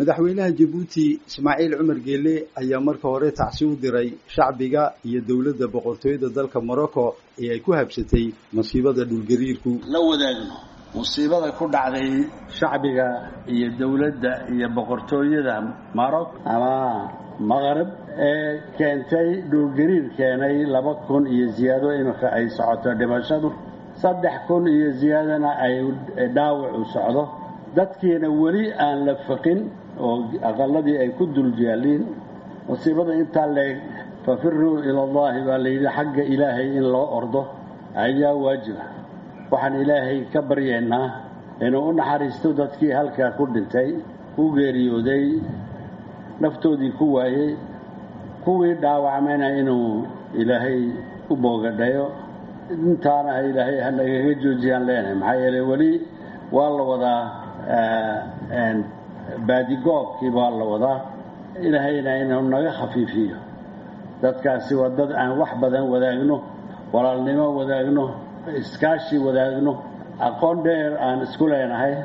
madaxweynaha jabuuti ismaaciil cumar geele ayaa marka hore tacsi u diray shacbiga iyo dowladda boqortooyada dalka morocco ee ay ku habsatay masiibada dhulgariirku la wadaagno musiibada ku dhacday shacbiga iyo dowladda iyo boqortooyada maroc ama maqrib ee keentay dhulgariir keenay laba kun iyo ziyaado iminka ay socoto dhimashadu saddex kun iyo ziyaadana ay dhaawacu socdo dadkiina weli aan la faqin oo aqaladii ay ku dul yaaliin musiibada intaa leeg fafiruu ila allahi baa layidhi xagga ilaahay in loo ordo ayaa waajiba waxaan ilaahay ka baryaynaa inuu u naxariisto dadkii halkaa ku dhintay ku geeriyooday naftoodii ku waayey kuwii dhaawacmayna inuu ilaahay u boogadhayo intaana ilaahay hanagaga joojiyaan leenahay maxaa yeeley weli waa la wadaa baadigoobkii baa la wadaa ilaahayna inuu naga khafiifiyo dadkaasi waa dad aan wax badan wadaagno walaalnimo wadaagno iskaashi wadaagno aqoon dheer aan isku leenahay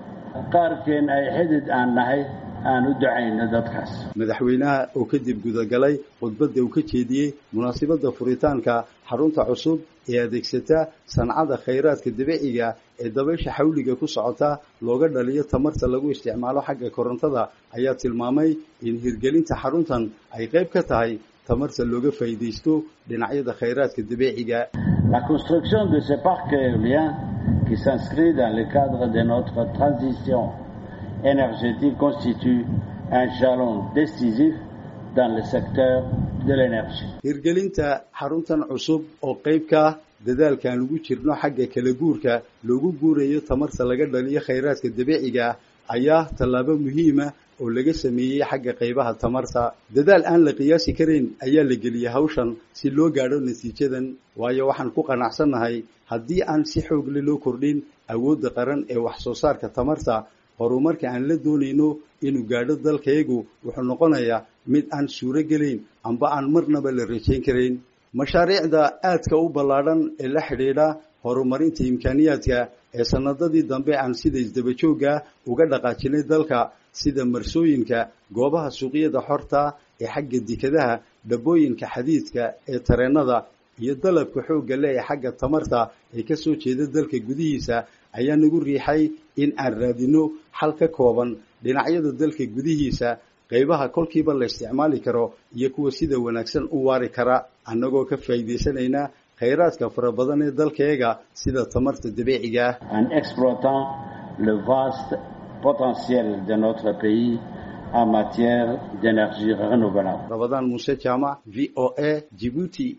qaarkeen ay xidid aan nahay aan u ducayno dadkaas madaxweynaha oo kadib gudagalay khudbadda uu ka jeediyey munaasibadda furitaanka xarunta cusub ee adeegsata sancada khayraadka dabiiciga ee dabaysha xawliga ku socota looga dhaliyo tamarta lagu isticmaalo xagga korontada ayaa tilmaamay in hirgelinta xaruntan ay qayb ka tahay tamarta looga faa'iidaysto dhinacyada khayraadka dabiiciga la construction de ce parc éolien qui s'inscrit dans le cadre de notre transition énergétique constitue un jalon décisif dans le secteur de l'énergie hirgelinta xaruntan cusub oo qayb ka ah dadaalkaan lagu jirno xagga kala guurka loogu guurayo tamarta laga dhaliyo khayraadka dabiiciga ayaa tallaabo muhiima oo laga sameeyey xagga qaybaha tamarta dadaal aan la qiyaasi karayn ayaa la geliyey hawshan si loo gaadho natiijadan waayo waxaan ku qanacsannahay haddii aan si xoogle loo kordhin awoodda qaran ee wax soo saarka tamarta horumarka aan la doonayno inuu gaadho dalkayagu wuxuu noqonayaa mid aan suuro gelayn amba aan marnaba la rajayn karayn mashaariicda aadka u ballaadhan ee la xidhiidha horumarinta imkaaniyaadka ee sanadadii dambe aan sida isdabajoogga uga dhaqaajinay dalka sida marsooyinka goobaha suuqyada xorta ee xagga dekadaha dhabbooyinka xadiidka ee tareennada iyo dalabka xoogga leh ee xagga tamarta ee ka soo jeeda dalka gudihiisa ayaa nagu riixay in aan raadino xal ka kooban dhinacyada dalka gudihiisa qaybaha kolkiiba la isticmaali karo iyo kuwa sida wanaagsan u waari kara annagoo ka faa'iidaysanayna khayraadka fara badan ee dalkayaga sida tamarta dabiiciga ah en exploitant le vaste potentiel de notre pays en matière d'énergie renouvelable rabadaan muuse jaamac v o a jibuuti